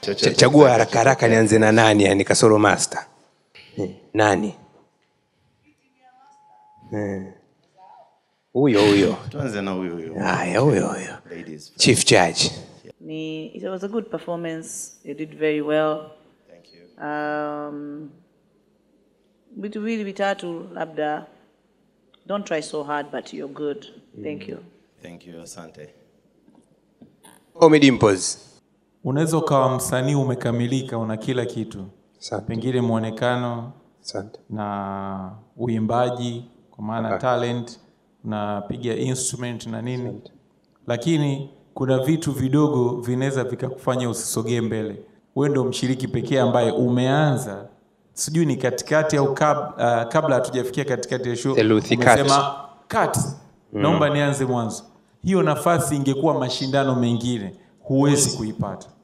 Ch- chagua haraka haraka nianze na nani yani kasoro master Eh, nani Eh. huyo huyo tuanze na huyu huyu haya huyo huyo ladies chief judge Ni, it was a good performance. You did very well. thank you Um, vitu viwili vitatu labda don't try so hard but you're good. Thank you. thank you asante Ommy Dimpoz unaweza ukawa msanii umekamilika una kila kitu Asante. pengine mwonekano asante na uimbaji kwa maana talent unapiga instrument na nini lakini kuna vitu vidogo vinaweza vikakufanya usisogee mbele wewe ndo mshiriki pekee ambaye umeanza sijui ni katikati au kab, uh, kabla hatujafikia katikati ya show Theluthi cut. umesema cut naomba nianze mwanzo hiyo nafasi ingekuwa mashindano mengine huwezi kuipata